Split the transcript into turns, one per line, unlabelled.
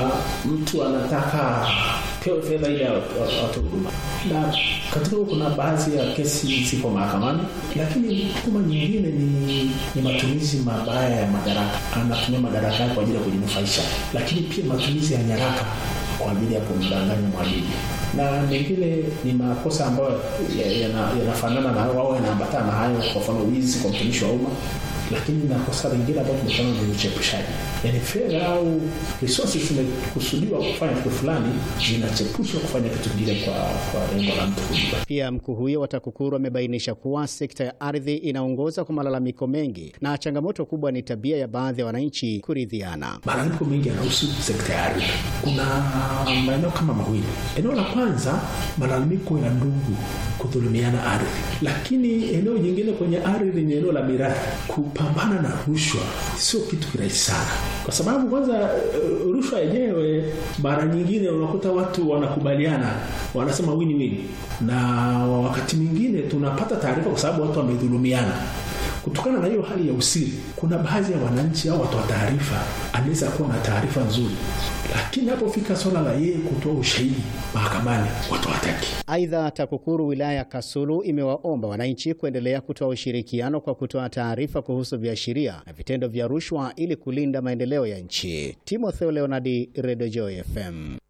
mtu anataka pewe fedha ili watoe huduma, na katika huo kuna baadhi ya kesi ziko mahakamani, lakini huduma nyingine ni, ni matumizi mabaya ya madaraka. Anatumia madaraka yake kwa ajili ya kujinufaisha, lakini pia matumizi ya nyaraka kwa ajili ya kumdanganya mwajiri na mengine ni makosa ambayo yanafanana na wao yanaambatana na hayo, kwa mfano wizi kwa mtumishi wa umma. Lakini na kosa lingine ambayo tumefanya ni uchepushaji, yaani fedha au resources zimekusudiwa kufanya kitu fulani, zinachepushwa kufanya kitu kingine kwa kwa lengo la mtu kujipa.
Pia mkuu huyo wa TAKUKURU amebainisha kuwa sekta ya ardhi inaongoza kwa malalamiko mengi na changamoto kubwa ni tabia ya baadhi ya wananchi kuridhiana.
Malalamiko mengi yanahusu sekta ya ardhi. Kuna maeneo kama mawili. Eneo la kwanza, malalamiko ya ndugu kudhulumiana ardhi, lakini eneo jingine kwenye ardhi ni eneo la mirathi. Kupambana na rushwa sio kitu kirahisi sana, kwa sababu kwanza rushwa yenyewe mara nyingine unakuta watu wanakubaliana, wanasema wini wini, na wakati mwingine tunapata taarifa kwa sababu watu wamedhulumiana. Kutokana na hiyo hali ya usiri, kuna baadhi ya wananchi au watu wa taarifa anaweza kuwa na taarifa nzuri, lakini napofika swala la yeye kutoa ushahidi mahakamani, watu hawataki.
Aidha, TAKUKURU wilaya ya Kasulu imewaomba wananchi kuendelea kutoa ushirikiano kwa kutoa taarifa kuhusu viashiria na vitendo vya rushwa ili kulinda maendeleo ya nchi. Timotheo Leonardi, Radio Joy FM.